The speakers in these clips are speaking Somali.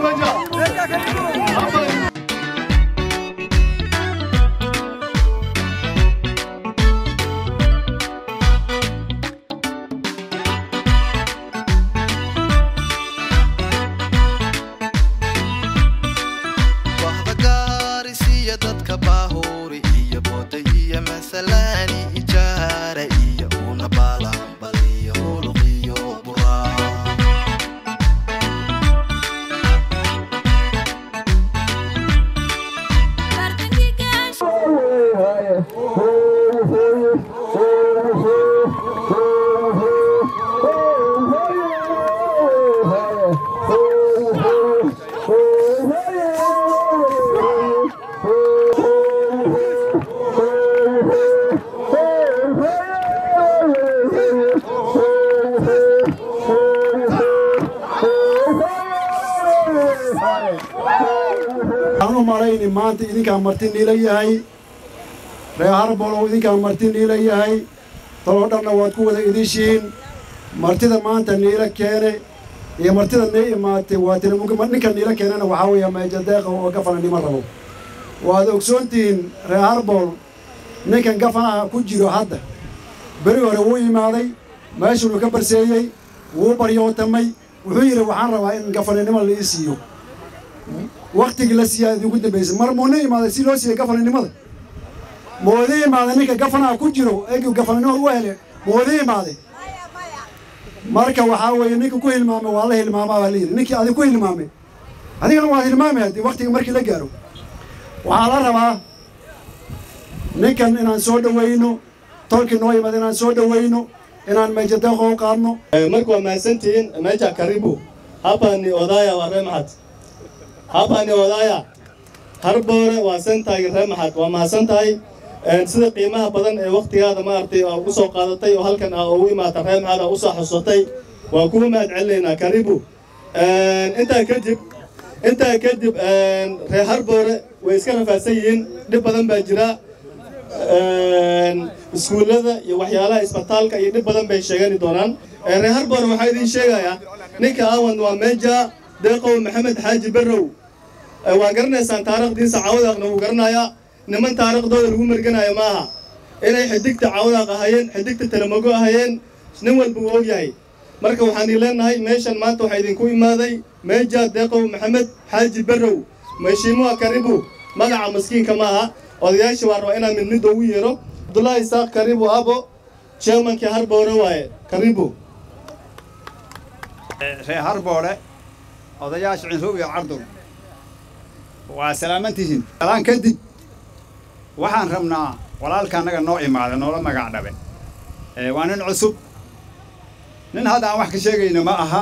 wahda gaarisiiya dadka baahuuri iyo booda iyo masalaani ijaara iyo una baalambaliyo huluqiyo buraa waxaan u malayni maanta idinkaa marti niila yahay reer harbolow idinkaa marti niila yahay taloo dhanna waad ku wada idishiin martida maanta niila keene iyo martida nii imaatay waa tiramuga ninka niila keenana waxaa weeya meejadeeqa oo gafana nima rabo waad ogsoontihiin reer harbol ninkan gafanaha ku jiro hadda beri hore wuu imaaday meeshunuu ka barseeyey wuu baryootamay wuxuu yidhi waxaan rabaa in gafananimo la ii siiyo waktigii la siiyaa idinku dambaysay mar muuna imaaday si loo siiyey gafananimada moodi imaaday ninka gafanaha ku jiro eegii gafananimada u hele moodi imaaday marka waxaa weeye ninka ku hilmaamay waa la hilmaamaa baa layidhi ninkii adig ku hilmaamay adigana waad hilmaamay haddii waktiga markii la gaaro waxaa la rabaa ninkan inaan soo dhowayno tolkii noo imad inaan soo dhowayno inaan meejadeeqo u qaadno marka waa mahadsantihiin meja karibu hapa ni odaya wa remhat hapa ni odaya harboore waa sentaagi remhat waa mahadsan tahay sida qiimaha badan ee waktigaada maaragtay aa ugu soo qaadatay oo halkan aa ugu imaata remhat aa usoo xusatay waa kuwa mahad celinaynaa karibu intaa kadib intaa kadib reer harboore way iska rafaadsan yihiin dhib badan baa jira iskuullada iyo waxyaalaha isbitaalka iyo dhib badan bay sheegani doonaan reer harboore waxaa idiin sheegayaa ninka awan waa meja deeqow maxamed xaaji barrow waa garanaysaan taariikhdiisa caawadaaqna wuu garanayaa niman taariikhdooda lagu merganayo ma aha inay xidigta caawadaaq ahayeen xidigta talamogo ahayeen nin walba wuu og yahay marka waxaan ii leenahay meeshan maanta waxaa idinku imaaday meja deeqow maxamed xaaji barrow meeshiimuha karibu magaca maskiinka ma aha odayaasha waa rabaa inaan mid mid ugu yeero abdullaahi isaaq karibu abo chairmankii harboore waaye karibu reer harboole odayaasha cinroob iyo cardul waa salaamantihiin salaan kadib waxaan rabnaa walaalka annaga noo imaada noola magac dhabe waa nin cusub nin hadda aan wax ka sheegayno ma aha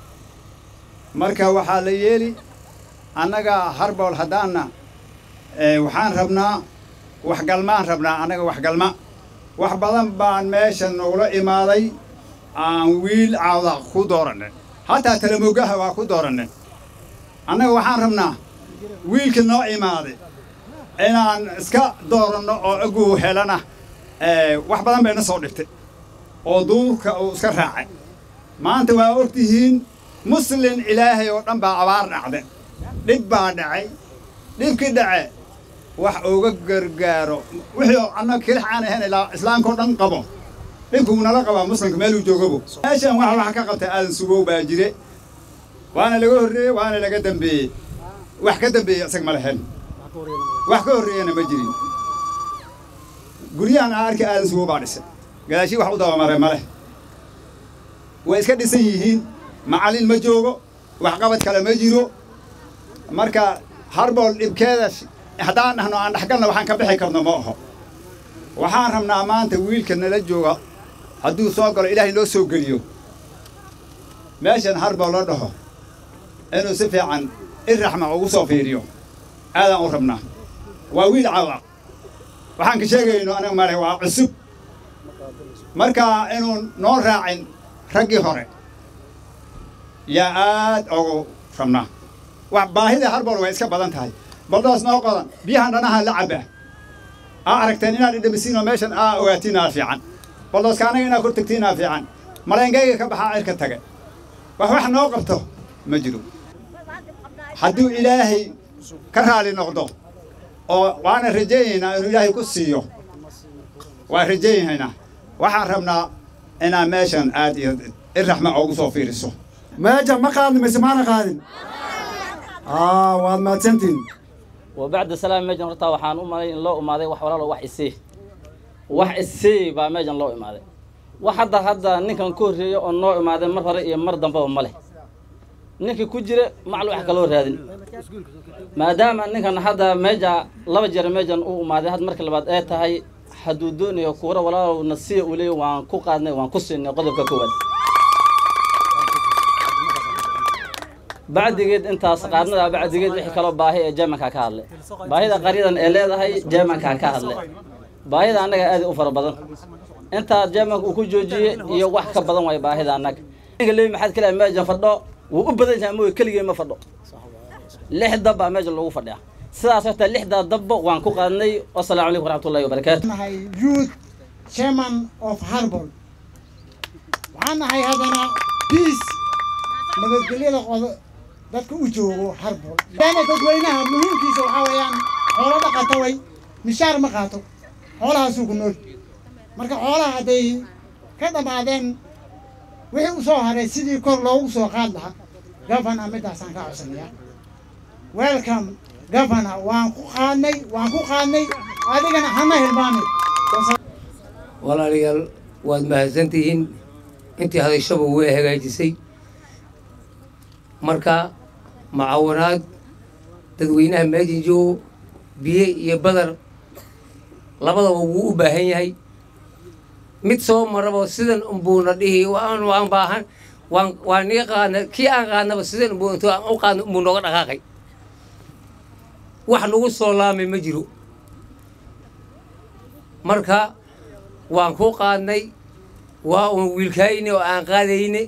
marka waxaa la yeeli annaga harbool haddaanna waxaan rabnaa waxgalmaan rabnaa annaga waxgalma wax badan baan meesha nogula imaaday aan wiil caawda ku dooranay hataa talamogaha waa ku dooranay annaga waxaan rabnaa wiilka noo imaaday inaan iska dooranno oo aguu helana wax badan bayna soo dhigtay oo duurka uu iska raacay maanta waa ogtihiin muslin ilaahay oo dhan baa abaar dhacday dhib baa dhacay dhibkii dhace wax uga gargaaro wixii annaga kelix aan ahayn ilaa islaamka oo dhan qabo dhibkuu nala qabaa muslimka meeluu joogabo meeshan wax wax ka qabtay aadan sugow baa jire waana laga horreeyey waana laga dambeeyey wax ka dambeeyey isag ma lahayn wax ka horreeyana ma jirin guryahan aan arkay aadan sugow baa dhisay gadaashii wax u dabamaray ma leh way iska dhisan yihiin macallin ma joogo waxqabad kale ma jiro marka harbool dhibkeeda haddaan dhahno aan dhexgalna waxaan ka bixi karno ma aho waxaan rabnaa maanta wiilka nala jooga hadduu soo galo ilaahay noo soo geliyo meeshan harbool la dhaho inuu si fiican iraxma ugu soo fiiriyo aadaan u rabnaa waa wiil cawa waxaan ka sheegayno anaga male waa cusub marka inuu noo raacin raggii hore yaa aad ugu rabnaa wax baahida harbool way iska badan tahay baldoos noo qodan biyahan dhanaha la cabaa aa aragteen inaad idhamisiin oo meeshan aa ogaatiin fiican baldooska anaga inaad kor tagtiin aa fiican maleyngayga ka baxaa cirka tage wax wax noo qabto ma jiro hadduu ilaahay ka raali noqdo oo waana rajaynaynaa inuu ilaahay ku siiyo waan rajaynaynaa waxaan rabnaa inaa meeshan aad iyo iraxma ugu soo fiiriso meeja ma qaadin mise maana qaadin aa waad mahadsantihin وبعد سلام ميجن رتا waxaan u malay in loo imaaday wax walaalo wax isii wax isii baa meejan loo imaaday wax hadda hadda ninkan ku horeeyo oo noo imaaday mar hore iyo mar dambaba ma leh ninkii ku jira macal wax kaloo raadin maadaama ninkan hadda meeja laba jeer meejan u imaaday had markii labaad ee tahay hadduu doonayo kuura walaalow nasiya uu leeyahy waan ku qaadnay waan ku siinay qodobka koowaad bacdigeed intaas qaadnada bacdigeed wixii kaloo baahi ee jeemanka ka hadlay baahida qaryadan ee leedahay jeemanka ka hadlay baahida annaga aad u fara badan intaa jeemanka uu ku joojiyey iyo wax ka badan waay baahida annaga ninka leeyi maxaad kale meejan fadho wuu u badan yahay mooy keligee ma fadho lix dab baa meejan lagu fadhiya sidaas horta lixdaa dabba waan ku qaadnay wasalaamu calaykum waraxmatullahi wabarakaatu nahay youth chairman of harbol waxaan nahay haddana peace nabadgelyada qodo dadka u joogo harbol maadaama dadweynaha muhiimkiisa waxaa weeyaan xoolo dhaqata way mishaar ma qaato xoolahaasuu ku nool marka xoolaha hadday ka dhammaadeen wixii u soo haray sidii kor loogu soo qaad lahaa governor midaasaan ka codsanayaa welcome governor waan ku qaadnay waan ku qaadnay adigana hana hilmaamay walaalayaal waad mahadsantihiin intii hadashaba way hagaajisay marka macawanaad dadweynaha meejin joogo biyo iyo badar labadaba wuu u baahan yahay mid soo maraba sidan unbuuna dhihi waan waan baahan waan waan niga qaadna kii aan qaadnaba sidan unbuu intuu aan u qaadna unbuu nooga dhaqaaqay wax nagu soo laamay ma jiro marka waan ku qaadnay waa uun wiilkaayne oo aan qaadayne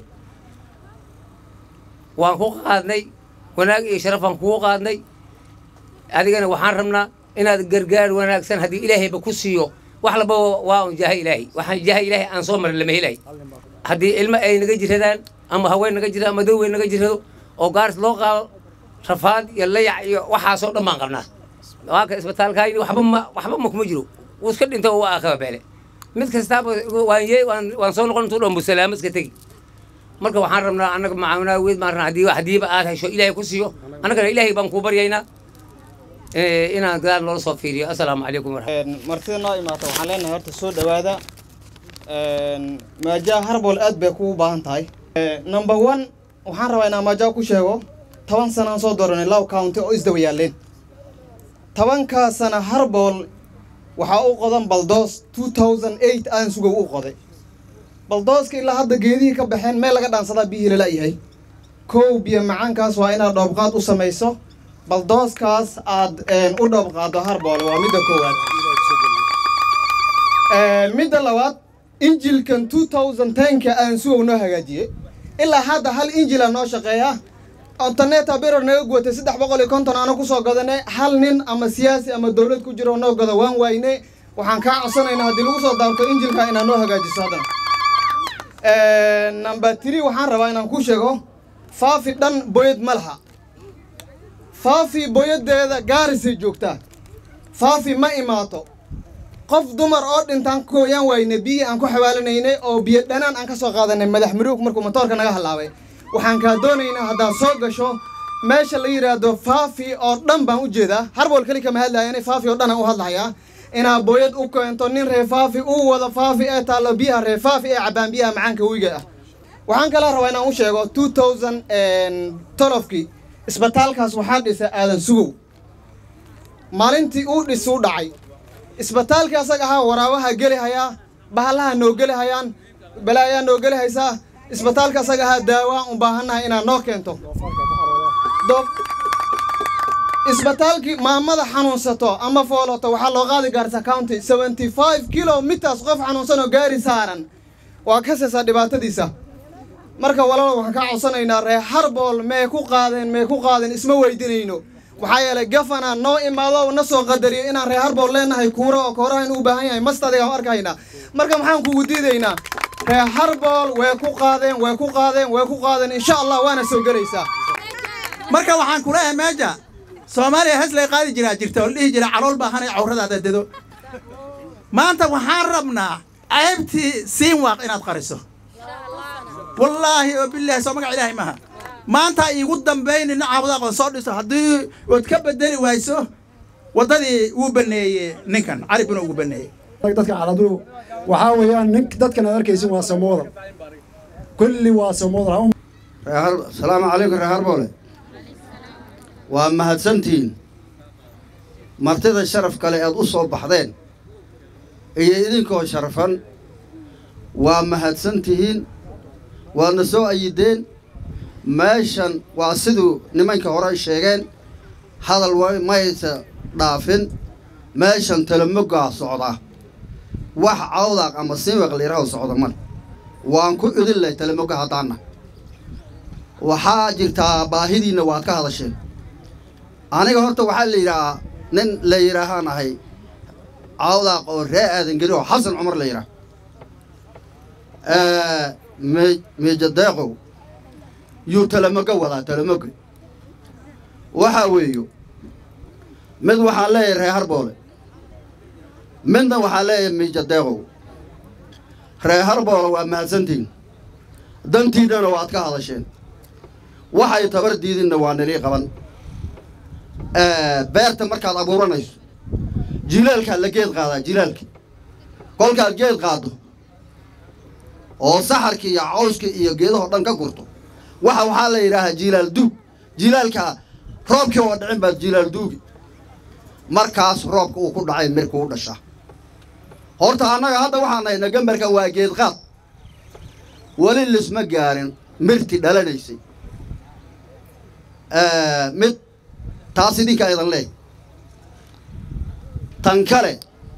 waan ku qaadnay wanaag iyo sharafaan kugu qaadnay adigana waxaan rabnaa inaad gargaar wanaagsan haddii ilaahayba ku siiyo wax lababa waa un jaaha ilaahay waxaan jaaha ilaahay aan soo marin lama helahay haddii ilmo ay naga jiradaan ama haween naga jirado ama daweyn naga jirado oo gaaris loo qaado rafaad iyo layac iyo waxaasoo dhan baan qabnaa waaka isbitaalkaayni waxba ma waxba ma kuma jiro wuu iska dhinto waa akaba beele mid kastaaba waan ye waan waan soo noqon intuu dhambu salaamo iska tegi marka waxaan rabnaa annaga macaawinaa weyd baan rabnaa haddii haddiiba aad hesho ilaahay ku siiyo annagana ilaahay baan kuu baryaynaa Eh, inaan gadaal noola soo fiiriyo assalaamu calaykum waraxmat martida noo imaata waxaan leenahay horta soo dhowaada maajaa harbol aad bay kugu baahan tahay number one waxaan rabaa inaan maajaa ku sheego toban sanaan soo dooranay low county oo isdaba yaaleen tobankaa sana harbol waxaa u qodan baldoos two thousand eight aan sugow u qoday baldooska ilaa hadda geedihii ka baxeen meel laga dhaansadaa biyihii lala yahay kow biyo macaankaas waa inaad dhoobqaad u samayso baldooskaas aad u dhoobqaado harbol waa midda koowaad midda labaad injilkan two thousand tenka aan sugow noo hagaajiyey ilaa hadda hal injila noo shaqeeya ontaneta beror naga guwatay saddex boqol iyo konton aana kusoo gadanay hal nin ama siyaasi ama dowlad ku jiro noo gado waan wayne waxaan kaa codsanaynaa haddii lagu soo daarto injilka inaad noo hagaajiso haddana number three waxaan rabaa inaan ku sheego faafi dhan boyad ma laha faafi boyadeeda gaarisay joogtaa faafi ma imaato qof dumar oo dhintaan kooyaan wayne biyihii aan ku xawaalinaynay oo biyo dhanaan aan ka soo qaadanay madax maruug markuu matoorka naga halaabay waxaan kaa doonaynaa haddaad soo gasho meesha la yidhaahdo faafi oo dhan baan u jeedaa harbool keli kama hadlaayane faafi oo dhan aan u hadlahayaa inaad booyad u keento nin reer faafi uu wado faafi ee taallo biyaha reer faafi ee cabbaan biyaha macaanka wiiga ah waxaan kala rabaa inaan u sheego two thousand tolofkii isbitaalkaas waxaa dhisay aadan sugow maalintii uu dhis u dhacay isbitaalkii asaga ahaa waraabaha geli hayaa bahalaha noo geli hayaan balaayaa noo geli haysaa isbitaalka asaga ahaa daawaan u baahannahay inaad noo keento isbitaalkii maamada xanuunsato ama foolato waxaa loo qaadi gaarsa county seventy five kilometers qof xanuunsan oo gaari saaran waa ka seesaa dhibaatadiisa marka walaalo waxaan kaa codsanaynaa reer harbool mee ku qaadeen mee ku qaadeen isma weydinayno maxaa yeelay gafana noo imaado na soo qadariyo inaan reer harbool leenahay kuura oo kooraha inuu u baahan yahay masta adiga arkaynaa marka maxaan kugu diidaynaa reer harbool way ku qaadeen way ku qaadeen way ku qaadeen insha allah waana soo gelaysaa marka waxaan ku leeyahay meesha soomaaliya heslay qaadi jiraa jirta oo la dhihi jira calool baahanay cawradaada dedo maanta waxaan rabnaa ceebtii siin waaq inaad qariso wallaahi oo bilaahi soo magac ilaahay maaha maanta iigu dambaynin caawada aqoon soo dhiso haddii ood ka bedeli wayso waddadii uu baneeyey ninkan cali buna ugu baneeyey dadka caladu waxaa weeyaan nin dadkan aad arkaysin waa samoodan kulli waa samoodan asalaamu calaykum reer harboole waa mahadsantihiin martida sharaf kale eed u soo baxdeen iyo idinkoo sharfan waa mahadsantihiin waadna soo ayideen meeshan waa siduu nimanka hore sheegeen hadal wa maysa dhaafin meeshan talamogaa socda wax cawdaaq ama siiwaq layidhaho socda male waan ku idin leh talamoga haddaanna waxaa jirtaa baahidiinna waad ka hadasheen aniga horta waxaa la yidhahaa nin la yidhaahaan ahay cawdaaq oo ree aadan geli oo xasan cumar la yidhaah miijadeeqow yuu talamoga wadaa talamoga waxaa weeyo mid waxaan leeyahay reer harboole midna waxaan leeyahay miijadeeqow reer harboole waa mahadsantiin dantiidana waad ka hadasheen waxay tabar diidinna waa nilii qaban beerta markaad abuuranayso jilaalkaad la geed qaadaa jilaalki kolkaad geed qaaddo oo saxarkii iyo cawskii iyo geedahoo dhan ka gurto waxa waxaa la yidhaahaa jilaal duug jilaalkaa roobkii oo dhicin baad jilaal duugi markaas roobka uu ku dhacay mirka u dhashaa horta annaga hadda waxaan nahaynaa gambarka waa geed qaad weli lisma gaarin mirti dhalanaysay mid taas idinka idan leey tan kale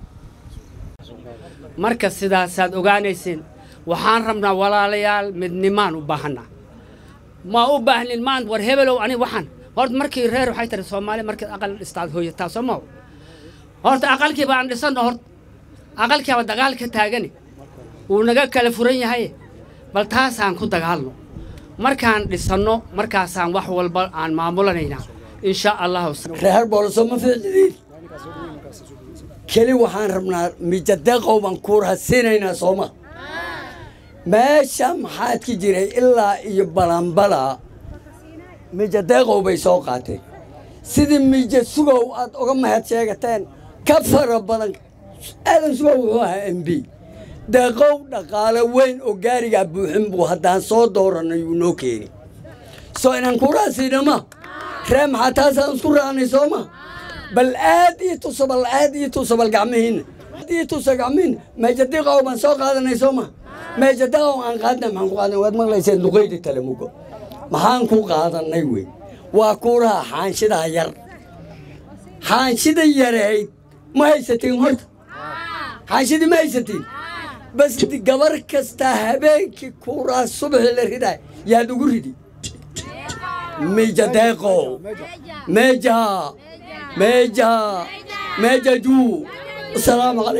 marka sidaasaad ogaanayseen waxaan rabnaa walaalayaal midnimaan u baahanaa ma u baahnin maan war hebelow ani waxaan horta markii reer waxay tiri soomaali markaad aqal dhistaad hooyataa soo maho horta aqalkiiba aan dhisanno horta aqalkiiba dagaal ka taagani wuu naga kala furan yahay bal taasaan ku dagaalno markaan dhisanno markaasaan wax walba aan maamulanaynaa insha allahu reer booloso ma ficlidiin keli waxaan rabnaa mijadeeqow baan kuuraha siinaynaa sooma meesha maxaad ki jiray ilaa iyo balanbala mijadeeqow bay soo qaateen sidii miija sugow aad uga mahad sheegateen ka fara badan aadan sugow wuxuu ahaa m b deeqow dhaqaale weyn oo gaarigaa buuxin buu haddaan soo dooranay uu noo keeni soo inaan kuuraha siinama ree maxaa taasaan isku raacnay sooma bal aad ii tuso bal aad ii tuso bal gacmihiinna aad ii tuso gacmihiinna meejadiiqow baan soo qaadanay sooma meejadiiqow aan qaadnay maxaan ku qaadanay waad maqlayseen duqeydi talamugo maxaan ku qaadanay wey waa kuuraha xaanshidaa yar xaanshida yareyd ma haysatiin horta xaanshidii ma haysatiin bas gabar kastaa habeenkii kuuraha subaxii la ridaa yaad ugu ridi mijadeeqow meja meja meja juu asalaamu calaykum